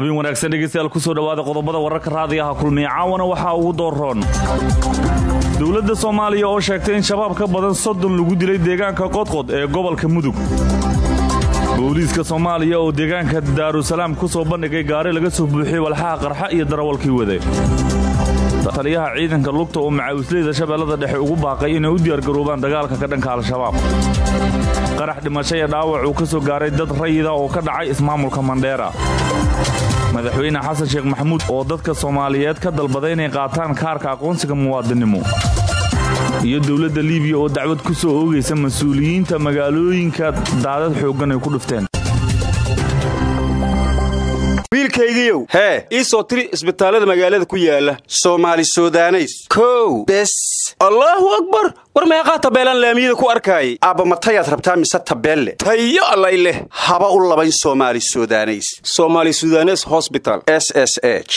habeen wanaagsan dhegeystayaal kusoo dhowaada qodobada wararka raadiyaha kulmiya caawana waxaa ugu dooroon dowladda soomaaliya oo sheegtay in shabaab ka badan soddon lagu dilay deegaanka qodqod ee gobolka mudug booliiska soomaaliya oo deegaanka daarusalaam ku soo bandhigay gaari laga soo buuxiyey walxaha qarxa iyo darawalkii waday taliyaha ciidanka lugta oo macawisleyda shabeellada dhexe ugu baaqay inay u diyaargaroobaan dagaalka ka dhanka al-shabaab qarax dhimasho iyo dhaawac uu ka soo gaaray dad rayida oo ka dhacay ismaamulka mandheera madaxweyne xasan sheekh maxamuud oo dadka soomaaliyeed ka dalbaday inay qaataan kaarka aqoonsiga muwaadinimo iyo dowladda liibiya oo dacwad ku soo oogaysa mas-uuliyiinta magaalooyinka daadad xooggan ay ku dhufteen wiilkaygiiow hee ii soo tiri isbitaallada magaalada ku yaala soomaali sudaneys kow bes allaahu akbar war meeqaa tabeelaan laamiyada ku arkaayay aabba matayaad rabtaa mise tabeelle tayo allay leh haba u labayn soomaali sudaneys somaali sudanes hosbital s s h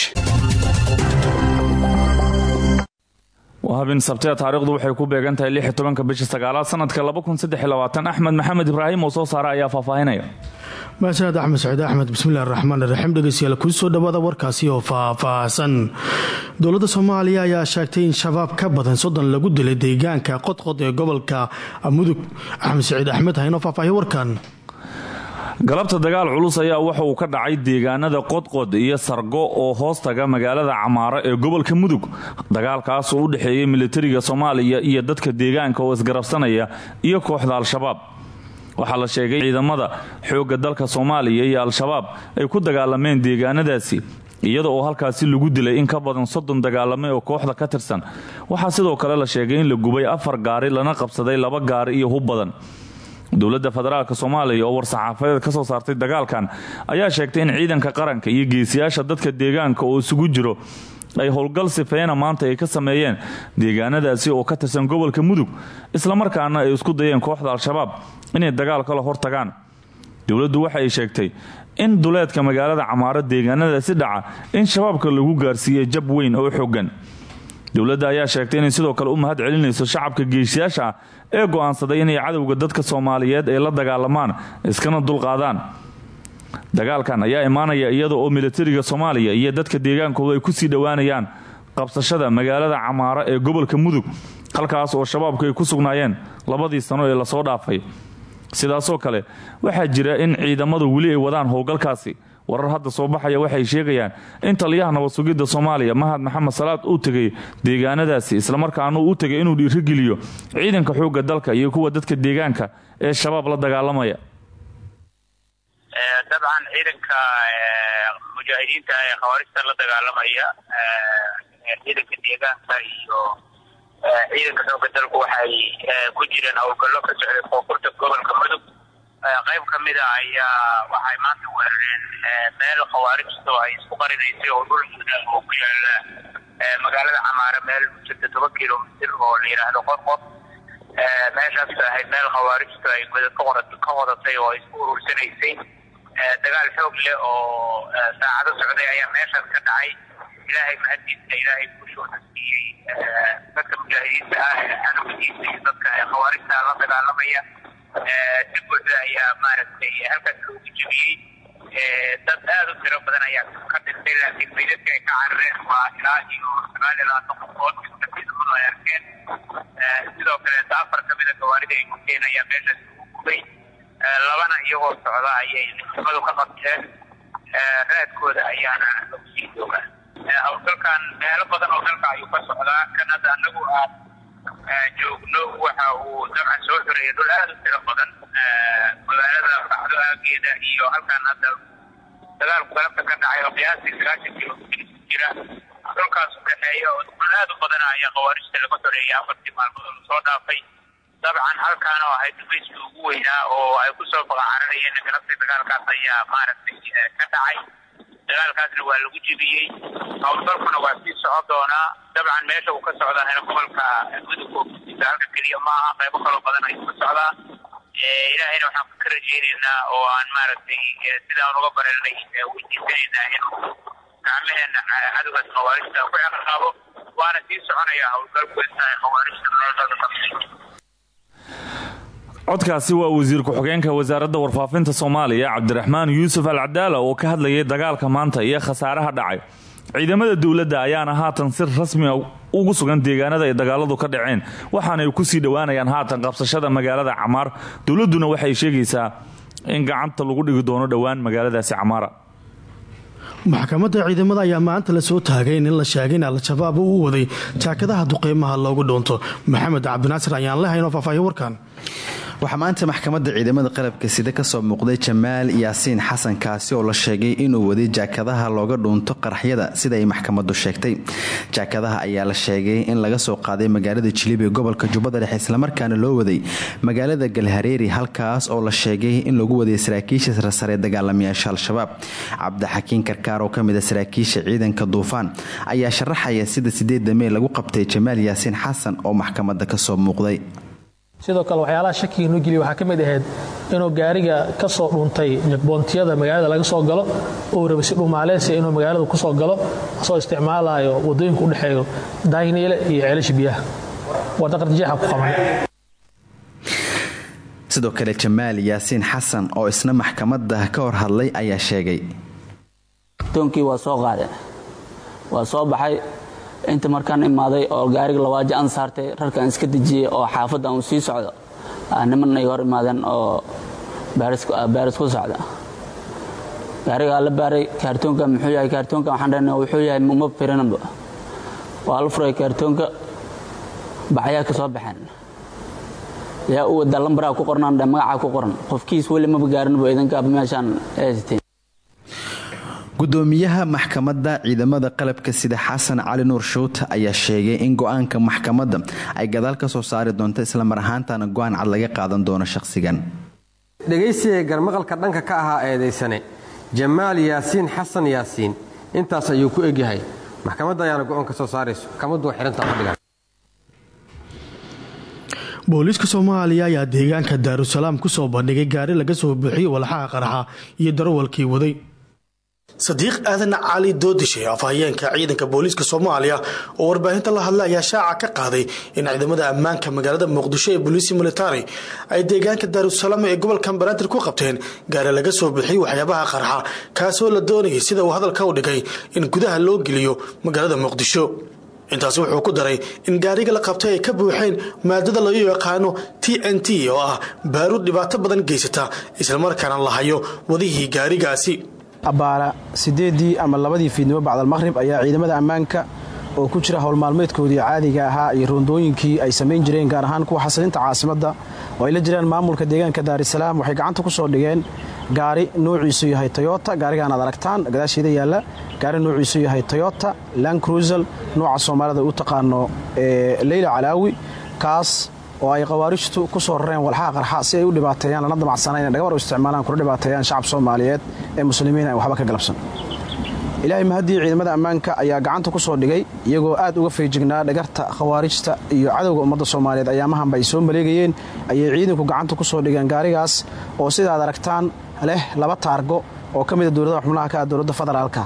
waa habeen sabtee taariikhdu waxay ku beegan tahay lix tobanka bisha sagaalaad sanadka axmed maxamed ibraahim oo soo saara ayaa faahfaahinaya mahasanaad axmed saciid axmed bismillahi raxmaan raxiim dhegeystayaal kusoo dhawaada warkaasi oo faahfaahsan dowladda soomaaliya ayaa sheegtay in shabaab ka badan soddon lagu dilay deegaanka qodqod ee gobolka mudug axmed saciid axmed haynoo faahfaahiy warkan galabta dagaal culus ayaa waxa uu ka dhacay deegaanada qodqod iyo sargo oo hoostaga magaalada camaaro ee gobolka mudug dagaalkaas oo u dhexeeyay militariga soomaaliya iyo dadka deegaanka oo isgarabsanaya iyo kooxda al-shabaab waxaa la sheegay ciidamada xoogga dalka soomaaliya iyo al-shabaab ay ku dagaalameen deegaanadaasi iyada oo halkaasi lagu dilay in ka badan soddon dagaalame oo kooxda ka tirsan waxaa sidoo kale la sheegay in la gubay afar gaari lana qabsaday laba gaari iyo hub badan dowladda federaalk soomaaliya oo war-saxaafadeed ka soo saartay dagaalkan ayaa sheegtay in ciidanka qaranka iyo geesiyaasha dadka deegaanka oo isugu jiro ay howlgal sifeena maanta ay ka sameeyeen deegaanadaasi oo ka tirsan gobolka mudug islamarkaana ay isku dayeen kooxda al-shabaab inay dagaal kala hortagaan dowladdu waxa ay sheegtay in duleedka magaalada camaaro deegaanadaasi dhaca in shabaabka lagu gaarsiiyey jab weyn oo xogan dowladda ayaa sheegtay inay sidoo kale u mahad celinayso shacabka geesiyaasha ah ee go'aansaday inay cadowga dadka soomaaliyeed ay la dagaalamaan iskana dulqaadaan dagaalkan ayaa imaanaya iyada oo militariga soomaaliya iyo dadka deegaankooda ay kusii dhowaanayaan qabsashada magaalada camaaro ee gobolka mudug halkaas oo shabaabku ay ku sugnaayeen labadii sano ee lasoo dhaafay sidaasoo kale waxaa jira in ciidamadu weli ay wadaan howlgalkaasi warar hadda soo baxaya waxay sheegayaan in taliyaha nabad sugidda soomaaliya mahad maxamed salaad uu tegay deegaanadaasi islamarkaana uu tegay inuu dhiirigeliyo ciidanka xoogga dalka iyo kuwa dadka deegaanka ee shabaab la dagaalamaya dabcan ciidanka mujaahidiinta ee khawaarijta la dagaalamaya ciidanka deegaanka iyo ciidanka xoogga dalku waxay ku jireen howlgallo ka socday koonfurta gobolka mudug qayb ka mida ayaa waxay maanta weerareen meel khawaarijtu ay isku qarinaysay oo dhul oo ku yaala magaalada camaare meel u jirta toban kilomitr oo la yidhaahdo qodqod meeshaas ahayd meel khawaarijtu ay godad ka qodatay oo ay isku urursanaysay dagaal xoog leh oo saacado socday ayaa meeshaas ka dhacay ilaahay mahadiisa ilaahay guushooda siiyey dadka mujaahidiinta ah ee cadowgiisa iyo dadka khawaarijta la dagaalamaya si buuxda ayaa maaragtay halkaas loogu jebiyey dad aada u tiro badan ayaa ka dhintay laakiin meydadka ay ka carareen waa ilaa iyo sagaal ilaa toqofood inta ciidamadu ay arkeen sidoo kaleeta afar ka mida gawaarida ay guteen ayaa meeshaas ugu gubay labana iyagoo socda ayay ciidamadu ka qabteen raadkooda ayaana lagu sii joogaa howlgalkan meelo badan oo dalka ayuu ka socdaa kan hadda anagu aan joogno waxa uu dabcan soo xoreeyay dhul aada u tiro badan magaalada baxdo aageeda iyo halkan hadda dagaalku galabta ka dhacay oo qiyaastii sagaashan kilomitr jira dhulkaas udhexeeya oo dhul aada u badan ayaa khawaarijta laga xoreeyay afartii maalmood oo lasoo dhaafay dabcan halkaan oo ahayd dubayskii ugu weynaa oo ay kusoo baqacararayeen galabta dagaalkaas ayaa maaragtay ka dhacay dagaalkaasna waa lagu jebiyey howlgalkuna waa sii socon doonaa dabcan meesha uu ka socdaana gobolka mudug oo guddiisa halka keliya maaha qaybo kaloo badan ayuu ka socdaa ilaahayna waxaan ka rajeynaynaa oo aan maaragtay sidaan uga bareernay weydiisanaynaa inuu gacmaheena cadowgaas khawaarijta ku ciqaabo waana sii soconaya howlgalku inta ay khawaarijta noloshooda qabtay codkaasi waa wasiir ku-xigeenka wasaaradda warfaafinta soomaaliya cabdiraxmaan yuusuf al cadaala oo ka hadlayay dagaalka maanta iyo khasaaraha dhacay ciidamada dowladda ayaana haatan si rasmi a ugu sugan deegaanada ay dagaaladu ka dhaceen waxaanay kusii dhowaanayaan haatan qabsashada magaalada camaar dowladduna waxay sheegaysaa in gacanta lagu dhigi doono dhowaan magaaladaasi camaara maxkamadda ciidamada ayaa maanta la soo taagay in la sheegay in al-shabaab uu waday jaakadaha duqeymaha loogu dhoonto maxamed cabdinaasir ayaan lehaynoo faahfaahiyo warkan waxaa maanta maxkamadda ciidamada qalabka sida kasoo muuqday jamaal yaasiin xasan kaasi oo la sheegay inuu waday jaakadaha looga dhuunto qaraxyada sida ay maxkamadu sheegtay jaakadaha ayaa la sheegay in laga soo qaaday magaalada jilib ee gobolka jubbada dhexe islamarkaana loo waday magaalada galhareeri halkaas oo la sheegay in lagu waday saraakiisha sarsare dagaalamayaasha al-shabaab cabdixakiin karkaar oo kamid a saraakiisha ciidanka duufaan ayaa sharaxaya sida sideeda mey lagu qabtay jamaal yaasiin xasan oo maxkamada kasoo muuqday sidoo kale waxyaalaha shakiga noo geliya waxaa ka mid ahayd inuu gaariga ka soo dhuuntay jakboontiyada magaalada laga soo galo uu rabay si dhumaaleysia inuu magaalada ku soo galo asoo isticmaalayo waddooyinka u dhexeeyo daayniile iyo ceelasha biyaha wadda qarjeexa ku qaban sidoo kale jamaal yaasiin xasan oo isna maxkamada ka hor hadlay ayaa sheegay toonkii waa soo qaadeen waa soo baxay inta markaan imaaday oo gaariga lawaajo aan saartay rarkaan iska dejiyey oo xaafadda uu sii socdo niman ay hor imaadeen oo baaris ku socda gaarigaa la baaray kaartoonka muxuu yahay kaartoonka waxaan dhahna wuxuu yahay uma firinaba waa la furay kaartoonka baxayaa ka soo baxeen yaa u wada lambaraa ku qornaan dhe magacaa ku qoran qofkiis weli maba gaarinba idankaaba meeshaan haysateen gudoomiyaha maxkamadda ciidamada qalabka sida xasan cali nuur shuuta ayaa sheegay in go-aanka maxkamadda ay gadaal ka soo saari doonto islamar ahaantana go-aan cad laga qaadan doono shaqsigan dhegaysiga garmaqalka dhanka ka ahaa eedaysane jamaal yaasiin xasan yaasiin intaas ayuu ku egyahay maxkamadda ayaana go-aan ka soo saarayso maxkamaddu waa xihantaa fadhiga booliiska soomaaliya ayaa deegaanka daarusalaam kusoo bandhigay gaari laga soo buuxiyey walxaha qaraxa iyo darawalkii waday sadiiq aadan cali doodishe afhayeenka ciidanka booliiska soomaaliya oo warbaahinta la hadlay ayaa shaaca ka qaaday in ciidamada ammaanka magaalada muqdisho ee boliisi militari ay deegaanka daarusalaam ee gobolka banaadir ku qabteen gaari laga soo bixiyey waxyaabaha qarxa kaasoo la doonayay sida uu hadalka u dhigay in gudaha loo geliyo magaalada muqdisho intaasi wuxuu ku daray in gaariga la qabtay ay ka buuxeen maadada lagu yaqaano t n t oo ah baaruud dhibaato badan geysata islamarkaana la hayo wadihii gaarigaasi abbaara siddeeddii ama labadii fiidnimo bacdalmaqhrib ayaa ciidamada ammaanka oo ku jira howlmaalmeedkoodii caadiga ahaa iyo roondooyinkii ay samayn jireen gaar ahaan kuwa xasilinta caasimadda oo ay la jiraan maamulka deegaanka daarisalaam waxay gacanta ku soo dhigeen gaari noociisu yahay toyota gaarigaan aad aragtaan gadaasheeda yaalla gaari noociisu yahay toyota lan crusel nooca soomaalida u taqaano leyla calaawi kaas oo ay khawaarijtu ku soo rareen walxaha qarxa si ay u dhibaateeyaan lana damacsana inay dhagabar u isticmaalaan kuna dhibaateeyaan shacab soomaaliyeed ee muslimiin aan waxba ka galabsan ilaahay mahaddii ciidamada ammaanka ayaa gacanta ku soo dhigay iyagoo aad uga feejignaa dhagarta khawaarijta iyo cadowga ummadda soomaaliyeed ayaamahanba ay soo maleegayeen ayay ciidanku gacanta ku soo dhigeen gaarigaas oo sidaad aragtaan leh laba taargo oo ka mida dowladaha xubnaha ka ah dowladda federaalka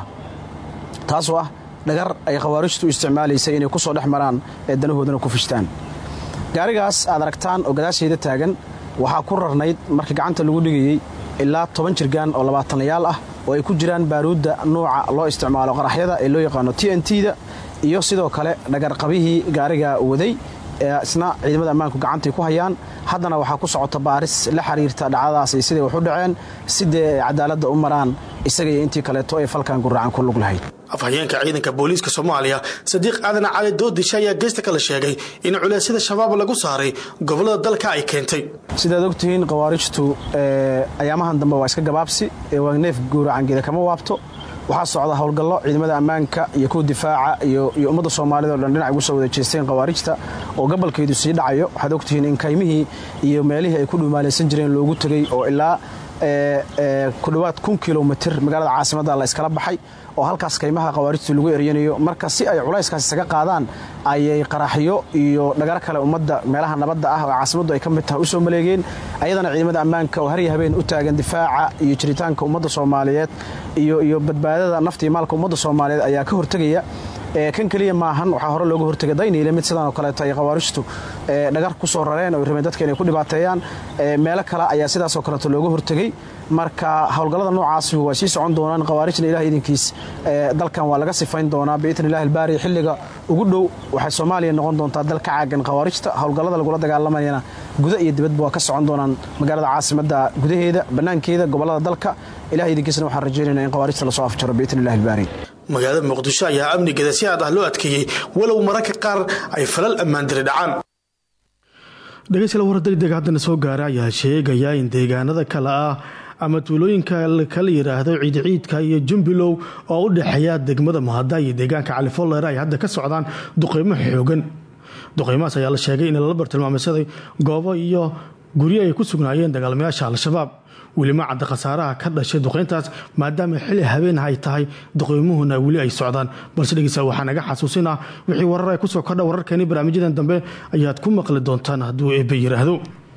taasoo ah dhagar ay khawaarijtu isticmaalaysay inay ku soo dhex maraan ee danahoodana ku fishtaan gaarigaas aad aragtaan oo gadaashayda taagan waxaa ku rarnayd markii gacanta lagu dhigayey ilaa toban jirgaan oo labaatanayaal ah oo ay ku jiraan baaruudda nuuca loo isticmaalo qaraxyada ee loo yaqaano t n t-da iyo sidoo kale dhagarqabihii gaariga waday ee isna ciidamada ammaanku gacantay ku hayaan haddana waxaa ku socota baaris la xiriirta dhacdadaas iyo siday wax u dhaceen sidee ay cadaaladda u maraan isaga iyo intii kaleeto ay falkan guraacan ku lug lahayd afhayeenka ciidanka booliiska soomaaliya sadiiq aadan cali doodishe ayaa geesta kale sheegay in culeysyada shabaab lagu saaray gobollada dalka ay keentay sidaad ogtihiin khawaarijtu ayaamahan dambe waa iska gabaabsi ee waa neef guuracangeeda kama waabto waxaa socda howlgallo ciidamada ammaanka iyo kuwa difaaca iyo ummadda soomaalida o dhan dhinac ugu soo wada jeesteen khawaarijta oo gobolkeedu sii dhacayo waxaad ogtihiin in kaymihii iyo meelihii ay ku dhumaalaysan jireen loogu tegey oo ilaa ku dhowaad kun kilomitir magaalada caasimadda la iskala baxay oo halkaas kaymaha khawaarijtu lagu eryanayo marka si ay culayskaas isaga qaadaan ayay qaraxyo iyo dhagaro kale ummadda meelaha nabadda ah oo caasimaddu ay ka mid tahay u soo maleegeen ayadana ciidamada ammaanka oo harya habeen u taagan difaaca iyo jiritaanka ummadda soomaaliyeed iyo iyo badbaadada nafta iyo maalka ummadda soomaaliyeed ayaa ka hortegaya kan keliya maahan waxaa hore looga hortegay dayniile mid sidan oo kaleeto ay khawaarijtu dhagar ku soo rareen oo rabeen dadka inay ku dhibaateeyaan meelo kale ayaa sidaasoo kaleeto looga hortegey marka howlgallada noocaasi waa sii socon doonaan khawaarijna ilaah idinkiis dalkan waa laga sifayn doonaa biidn illahi albaari xilliga ugu dhow waxay soomaaliya noqon doontaa dal ka caagan khawaarijta howlgallada lagula dagaalamayana guda iyo dibadba waa ka socon doonaan magaalada caasimadda gudaheeda bannaankeeda gobollada dalka ilaah idinkiisna waxaan rajaynayna in khawaarijta lasoo afjaro biidn illahi albaari magaalada muqdisho ayaa amnigeeda si aad ah loo adkeeyey walow mararka qaar ay falal ammaandiri dhacaan dhegeystayaal war degdeg haddana soo gaara ayaa sheegaya in deegaanada kale ah ama tuulooyinka kala yidhaahdo ciidciidka iyo jumbilow oo u dhexeeya degmada mahada iyo deegaanka califoller ay hadda ka socdaan duqeymo xoogan duqeymahaas ayaa la sheegay in lala bartilmaameysaday goobo iyo guryo ay ku sugnaayeen dagaalamayaasha al-shabaab welima cadda khasaaraha ka dhashay duqeyntaas maadaama xili habeenah ay tahay duqeymuhuna weli ay socdaan balse dhegeysa waxaa naga xasuusinah wixii warar ay kusoo kordha wararkeeni barnaamijyadan dambe ayaad ku maqli doontaan hadduu eebbe yidhaahdo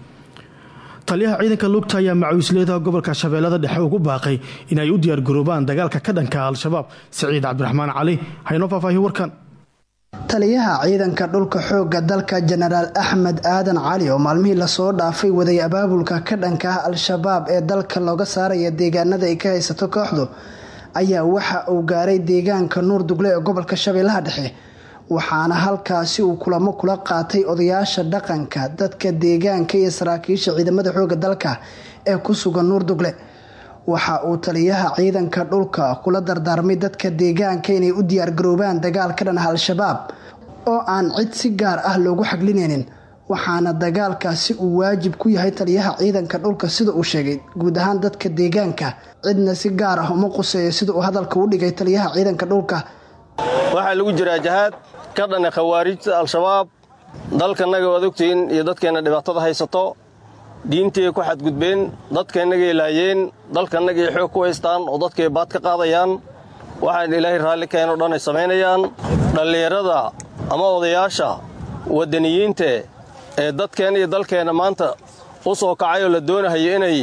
taliyaha ciidanka lugta ayaa macawisleedaha gobolka shabeellada dhexe ugu baaqay in ay u diyaargaroobaan dagaalka ka dhanka al-shabaab siciid cabdiraxmaan cali haynoo faahfaahiyo warkan taliyaha ciidanka dhulka xoogga dalka jenaraal axmed aadan cali oo maalmihii lasoo dhaafay waday abaabulka ka dhanka ah al-shabaab ee dalka looga saaraya deegaanada ay ka haysato kooxdu ayaa waxa uu gaaray deegaanka nuur dugle ee gobolka shabeellaha dhexe waxaana halkaasi uu kulamo kula qaatay odayaasha dhaqanka dadka deegaanka iyo saraakiisha ciidamada xoogga dalka ee ku sugan nuur dugle waxa uu taliyaha ciidanka dhulka kula dardaarmay dadka deegaanka inay u diyaargaroobaan dagaal ka dhan ah al-shabaab oo aan cid si gaar ah loogu xaglinaynin waxaana dagaalkaasi uu waajib ku yahay taliyaha ciidanka dhulka sida uu sheegay guud ahaan dadka deegaanka cidna si gaar ah uma quseeyo sida uu hadalka u dhigay taliyaha ciidanka dhulka waxaa lagu jiraa jahaad ka dhana khawaarijta al-shabaab dalkanaga waad ogtihiin iyo dadkeenna dhibaatada haysato diintay ku xadgudbeen dadkaennagay laayeen dalkanagay xoog ku haystaan oo dadkay baad ka qaadayaan waxaan ilaahay raalli keenoo dhan ay samaynayaan dhallinyarada ama odayaasha waddaniyiinta ee dadkeenna iyo dalkeenna maanta u soo kacay oo la doonahayo inay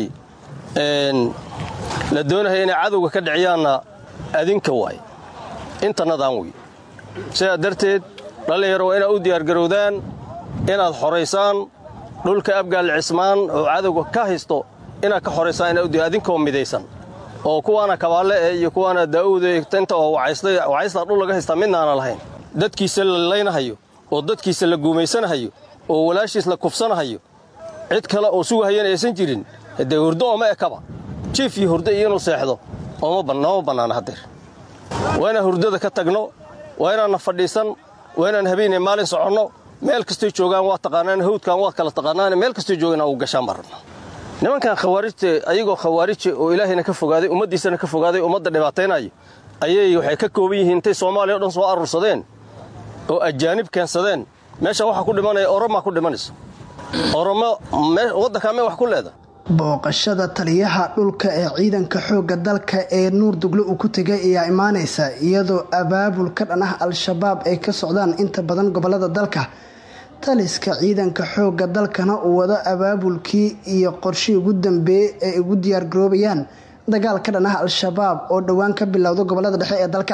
la doonahayo inay cadowga ka dhiciyaanna adinka waay intanadaan wey sidaa darteed dhallinyaro waa inaad u diyaargarowdaan inaad xoraysaan dhulka abgaal cismaan oo cadowga ka haysto inaad ka xoraysaan inaad adinkoo midaysan oo kuwaana kabaalle eh iyo kuwaana daa'uude inta oo wacaysta dhul laga haystaa midnaana lahayn dadkiisa la laynahayo oo dadkiisa la guumaysanahayo oo walaashiis la kufsanahayo cid kale oo sugahayana aysan jirin dee hurdo ooma ekaba jiif iyo hurdo iyo inuu seexdo nooma bannaana haddeer waa inaan hurdada ka tagno waa inaanna fadhiisan waa inaan habeenay maalin soconno meel kastay joogaan waa taqaanaan hawdkan waa kala taqaanaan meel kastay joogaan u gashaan baan rabnaa nimankan khawaarijta ayagoo khawaarija oo ilaahayna ka fogaaday ummaddiisana ka fogaaday ummadda dhibaataynayo ayay waxay ka kooban yihiin intay soomaaliya o dhan soo aruursadeen oo ajaanib keensadeen meesha waxaa ku dhimanaya oromaa ku dhimanaysa oromo waddankaa mee wax ku leeda booqashada taliyaha dhulka ee ciidanka xoogga dalka ee nuur dugle uu ku tegay ayaa imaanaysa iyadoo abaabul ka dhan ah al-shabaab ay ka socdaan inta badan gobolada dalka taliska ciidanka xoogga dalkana uu wado abaabulkii iyo qorshii ugu dambeeyey ay ugu diyaargaroobayaan dagaal ka dhan ah al-shabaab oo dhowaan ka bilowda gobolada dhexe ee dalka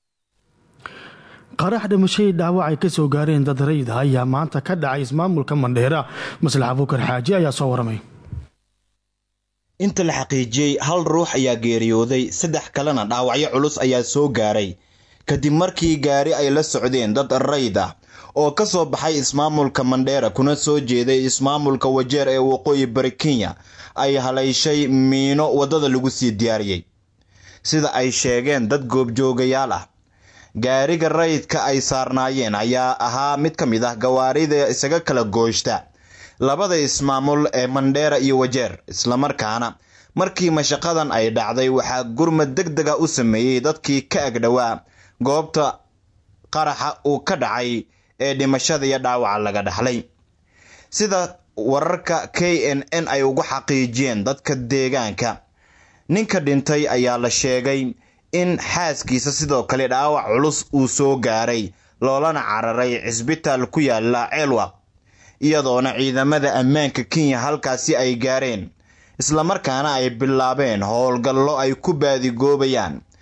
qarax dhimashadii dhaawac ay ka soo gaareen dad rayid ah ayaa maanta ka dhacay ismaamulka mandheera maslax abuukar xaaji ayaa soo waramay inta la xaqiijiyey hal ruux ayaa geeriyooday saddex kalena dhaawacyo culus ayaa soo gaaray kadib markii gaari ay la socdeen dad rayd ah oo ka soo baxay ismaamulka mandheera kuna soo jeeday ismaamulka wajeer ee waqooyi bari kenya ay haleyshay miino waddada lagu sii diyaariyey sida ay sheegeen dad goobjoogayaal ah gaariga rayidka ay saarnaayeen ayaa ahaa mid ka mid ah gawaarida isaga kala gooshta labada ismaamul ee mandheera iyo wajeer islamarkaana markii mashaqadan ay dhacday waxaa gurmad deg dega u sameeyey dadkii ka agdhowaa goobta qaraxa uu ka dhacay ee dhimashada iyo dhaawaca laga dhaxlay sida wararka k n n ay ugu xaqiijiyeen dadka deegaanka ninka dhintay ayaa la sheegay in xaaskiisa sidoo kale dhaawac culus uu soo gaaray loolana cararay cisbitaal ku yaala ceelwaq iyadoona ciidamada ammaanka kenya halkaasi ay gaareen islamarkaana ay bilaabeen howlgallo ay ku baadigoobayaan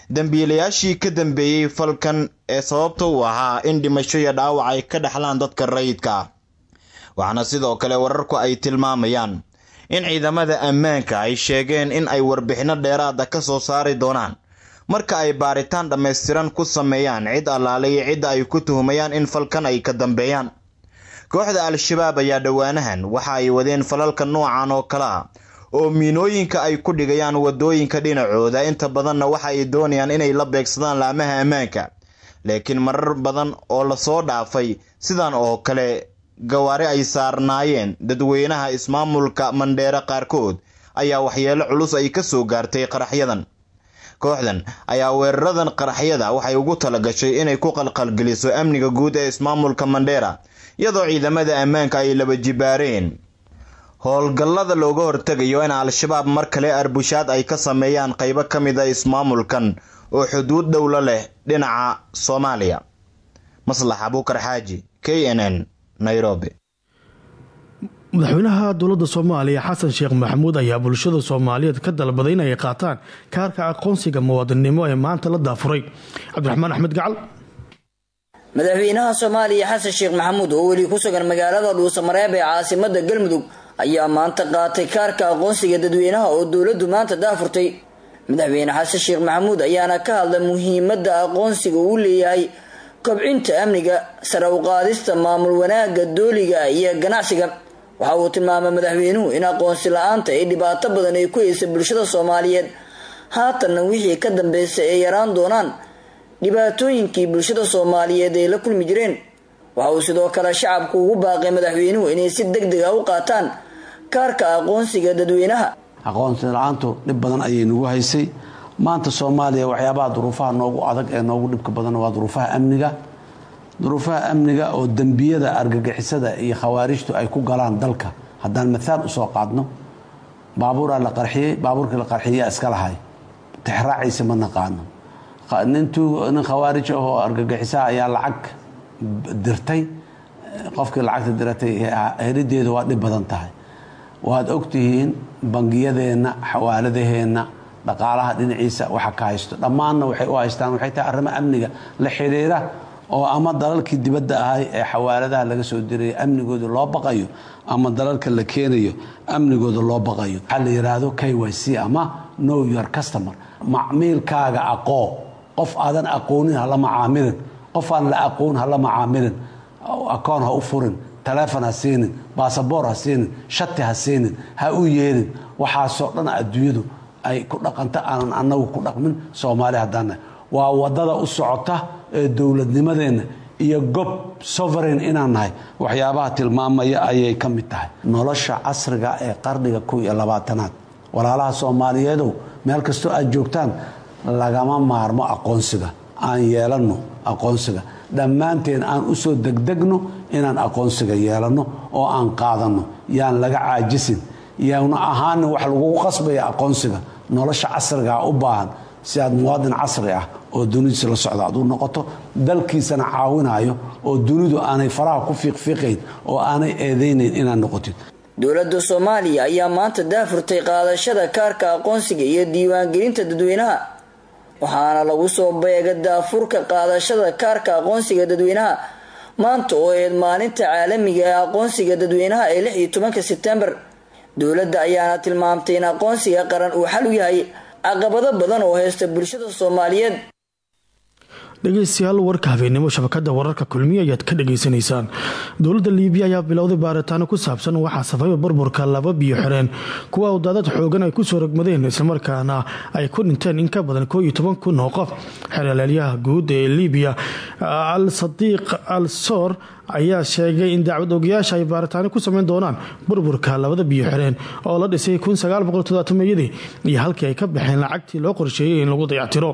dembiilayaashii ka dambeeyey falkan ee sababta u ahaa in dhimasho iyo dhaawac ay ka dhexlaan dadka rayidka ah waxaana sidoo kale wararku ay tilmaamayaan in ciidamada ammaanka ay sheegeen in ay warbixino dheeraada ka soo saari doonaan marka ay baaritaan dhammaystiran ku sameeyaan cid allaale iyo cidda ay ku tuhumayaan in falkan ay ka dambeeyaan kooxda al-shabaab ayaa dhowaanahan waxa ay wadeen falalka noocan oo kale ah oo miinooyinka ay ku dhigayaan wadooyinka dhinacooda inta badanna waxa ay doonayaan inay la beegsadaan laamaha ammaanka laakiin marar badan oo lasoo dhaafay sidan oo kale gawaari ay saarnaayeen dadweynaha ismaamulka mandheere qaarkood ayaa waxyeelo culus ay ka soo gaartay qaraxyadan kooxdan ayaa weeraradan qaraxyada waxay ugu talagashay inay ku qalqalgeliso amniga guud ee ismaamulka mandheera iyadoo ciidamada ammaanka ay laba jibaareen howlgallada looga hortegayo in al-shabaab mar kale arbushaad ay ka sameeyaan qaybo ka mid a ismaamulkan oo xuduud dhowla leh dhinaca soomaaliya maslax abuukar xaaji k n n nairobi madaxweynaha dowladda soomaaliya xasan sheekh maxamuud ayaa bulshada soomaaliyeed ka dalbaday inay qaataan kaarka aqoonsiga muwaadinnimo ee maanta la daafuray cabdiraxmaan axmed gacal madaxweynaha soomaaliya xasan sheekh maxamuud oo weli ku sugan magaalada dhuusamareeb ee caasimada galmudug ayaa maanta qaatay kaarka aqoonsiga dadweynaha oo dowladdu maanta daafurtay madaxweyne xasan sheekh maxamuud ayaana ka hadlay muhiimada aqoonsiga uu leeyahay kobcinta amniga sare u qaadista maamul wanaagga dooliga iyo ganacsiga waxa uu tilmaamay madaxweynuhu in aqoonsi la-aanta ay dhibaato badan ay ku haysa bulshada soomaaliyeed haatanna wixii ka dambeysay ay yaraan doonaan dhibaatooyinkii bulshada soomaaliyeed ay la kulmi jireen waxa uu sidoo kale shacabku ugu baaqay madaxweynuhu inay si deg deg a u qaataan kaarka aqoonsiga dadweynaha aqoonsi la-aantu dhib badan ayay nagu haysay maanta soomaaliya waxyaabaha duruufaha noogu adag ee noogu dhibka badan waa duruufaha amniga duruufaha amniga oo dembiyada argagixisada iyo khawaarijtu ay ku galaan dalka haddaan mathaal usoo qaadno baabuuraa la qarxiyey baabuurkii la qarxiyaa iska lahay tixraaciisa ma naqaano nin khawaarij ahoo argagixisaha ayaa lacag dirtay qofkii lacagta diratay helideedu waa dhib badan tahay waad ogtihiin bangiyadeenna xawaaladaheenna dhaqaalaha dhinaciisa waxa ka haysto dhammaanna waxay u haystaan waxay tahay arrimo amniga la xidhiira oo ama dalalkii dibadda ahay ee xawaaladaha laga soo diraya amnigooda loo baqayo ama dalalka la keenayo amnigooda loo baqayo waxaa la yidhaahdo k y c ama know your customer macmiilkaaga aqoo qof aadan aqoonin hala macaamilin qof aan la aqoon hala macaamilin akoon ha u furin taleefon ha siinin baasaboor ha siinin shati ha siinin ha u yeelin waxaasoo dhan adduunyadu ay ku dhaqanta aanan annagu ku dhaqmin soomaali haddaana waa wadada u socota ee dowladnimadeenna iyo gob sovereign inaan nahay waxyaabaha tilmaamaya ayay ka mid tahay nolosha casriga ee qarniga kow iyo labaatanaad walaalaha soomaaliyeedow meel kastoo aad joogtaan lagama maarmo aqoonsiga aan yeelanno aqoonsiga dhammaanteen aan usoo degdegno inaan aqoonsiga yeelanno oo aan qaadanno yaan laga caajisin yaana ahaanin wax lagugu qasbaya aqoonsiga nolosha casrigaa u baahan si aad muwaadin casri ah oo dunidiisa la socda aad u noqoto dalkiisana caawinayo oo dunidu aanay faraha ku fiiqfiiqayn oo aanay eedaynayn inaad noqotid dowladda soomaaliya ayaa maanta daafurtay qaadashada kaarka aqoonsiga iyo diiwaangelinta dadweynaha waxaana lagu soo beega daafurka qaadashada kaarka aqoonsiga dadweynaha maanta oo aheyd maalinta caalamiga ee aqoonsiga dadweynaha ee lix iyo tobanka sebtembar dowladda ayaana tilmaamtay in aqoonsiga qaran uu xal u yahay caqabado badan oo haysta bulshada soomaaliyeed dhegeystayaal warka habeenimo shabakada wararka kulmiye ayaad ka dhageysanaysaan dowladda liibiya ayaa bilowday baaritaano ku saabsan waxaa safayba burburka laba biyo xireen kuwa awdaadad xoogan ay kusoo rogmadeen islamarkaana ay ku dhinteen in ka badan koo iyo toban kun oo qof xeelaalyaha guud ee liibiya al sadiiq al soor ayaa sheegay in dacwad ogayaasha ay baaritaano ku sameyn doonaan burburka labada biyo xireen oo la dhisay yadii iyo halkii ay ka baxeen lacagtii loo qorsheeyey in lagu dayactiro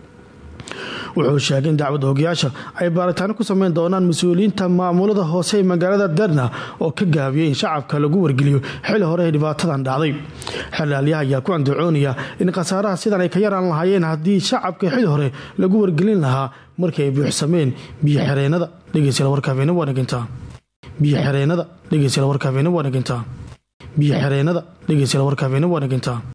wuxuu sheegay in dacwad ogayaasha ay baaritaano ku sameyn doonaan mas-uuliyiinta maamulada hoose ee magaalada derna oo ka gaabiyay in shacabka lagu wargeliyo xili hore ee dhibaatadan dhacday xelaalyaha ayaa ku andacoonaya in khasaaraha sidan ay ka yaraan lahaayeen haddii shacabka xili hore lagu wargelin lahaa markii ay buuxsameen biyoxireenada dhegeystayaal warka habeenimo waa nagintaa biyoxireenada dhegeystayaal warka habeenimo waa nagintaa biyoxireenada dhegeystayaal warka habeenimo waa nagintaa